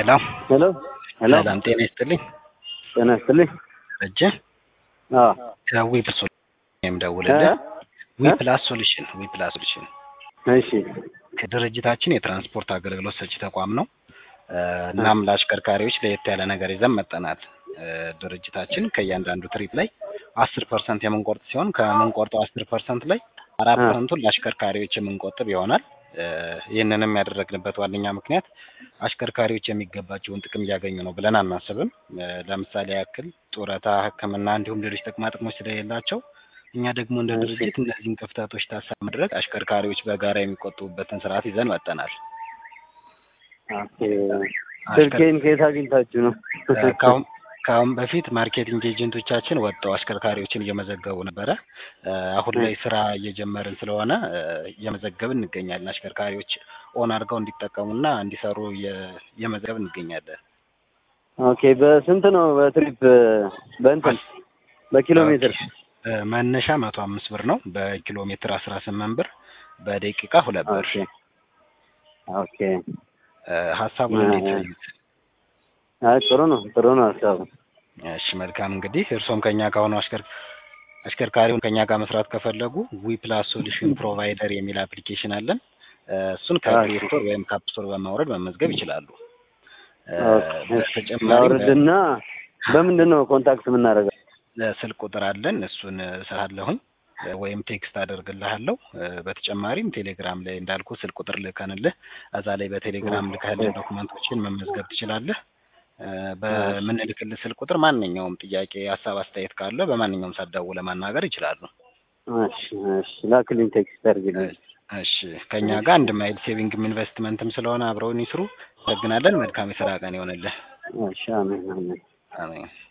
ሄሎ ሄሎ ሄሎ ሰላም ጤና ይስጥልኝ። ጤና ይስጥልኝ። ደረጀ አዎ ከዊ ፕላስ ሶሉሽን የምደውልልህ እ? ዊ እ? ፕላስ ሶሉሽን ዊ ፕላስ ሶሉሽን እሺ ከድርጅታችን የትራንስፖርት አገልግሎት ሰጪ ተቋም ነው። እ፣ እናም ለአሽከርካሪዎች ለየት ያለ ነገር ይዘን መጠናል። እ፣ ድርጅታችን ከእያንዳንዱ ትሪፕ ላይ አስር ፐርሰንት የምንቆርጥ ሲሆን ከምንቆርጠው አስር ፐርሰንት ላይ አራት እ። ፐርሰንቱን ለአሽከርካሪዎች የምንቆጥብ ይሆናል። እ፣ ይህንንም ያደረግንበት ዋነኛ ምክንያት አሽከርካሪዎች የሚገባቸውን ጥቅም እያገኙ ነው ብለን አናስብም። እ፣ ለምሳሌ ያክል ጡረታ፣ ሕክምና እንዲሁም ሌሎች ጥቅማ ጥቅሞች ስለሌላቸው እኛ ደግሞ እንደ እሺ። ድርጅት እነዚህን ክፍተቶች ታሳቢ ማድረግ አሽከርካሪዎች በጋራ የሚቆጥቡበትን ስርዓት ይዘን መጠናል። ኦኬ። ስልኬን ከየት አግኝታችሁ ነው? እ፣ ከአሁን ከአሁን በፊት ማርኬቲንግ ኤጀንቶቻችን ወጥተው አሽከርካሪዎችን እየመዘገቡ ነበረ። እ፣ አሁን ላይ ስራ እየጀመርን ስለሆነ እ፣ እየመዘገብን እንገኛለን። አሽከርካሪዎች ኦን አድርገው እንዲጠቀሙና እንዲሰሩ እየ- እየመዘገብን እንገኛለን። ኦኬ። በስንት ነው በትሪፕ በእንትን በኪሎ ሜትር? እ፣ መነሻ መቶ አምስት ብር ነው። በኪሎ ሜትር አስራ ስምንት ብር፣ በደቂቃ ሁለት ብር። ኦኬ ኦኬ። እ፣ ሀሳቡን እንዴት እ፣ ያዩት? አይ ጥሩ ነው ጥሩ ነው ሀሳቡ። እሺ መልካም እንግዲህ እርስዎም ከኛ ከሆኑ አሽከር አሽከርካሪውን ከኛ ጋር መስራት ከፈለጉ ዊ ፕላስ ሶሉሽን ፕሮቫይደር የሚል አፕሊኬሽን አለን። እ፣ እሱን ከፕሌይ ስቶር ወይም ከአፕ ስቶር በማውረድ መመዝገብ ይችላሉ። እ፣ ኦኬ። በተጨማሪ ላውርድና በምንድን ነው ኮንታክት የምናደርገው? ስልክ ቁጥር አለን። እሱን እሰራለሁኝ እ፣ ወይም ቴክስት አደርግልሃለሁ። እ፣ በተጨማሪም ቴሌግራም ላይ እንዳልኩ ስልክ ቁጥር ልከንልህ እዛ ላይ በቴሌግራም ልከህልን ዶክመንቶችን መመዝገብ ትችላለህ። እ፣ በምንልክልህ ስልክ ቁጥር ማንኛውም ጥያቄ፣ ሀሳብ፣ አስተያየት ካለ በማንኛውም ሰዓት ደውለህ ማናገር ይችላሉ። እሺ እሺ። ላክልኝ ቴክስት አድርግልኝ። እሺ ከኛ ጋር አንድ ማይል ሴቪንግም ኢንቨስትመንትም ስለሆነ አብረውን ይስሩ። አመሰግናለን። መልካም የስራ ቀን ይሆንልህ። እሺ አሜን አሜን። አሜን።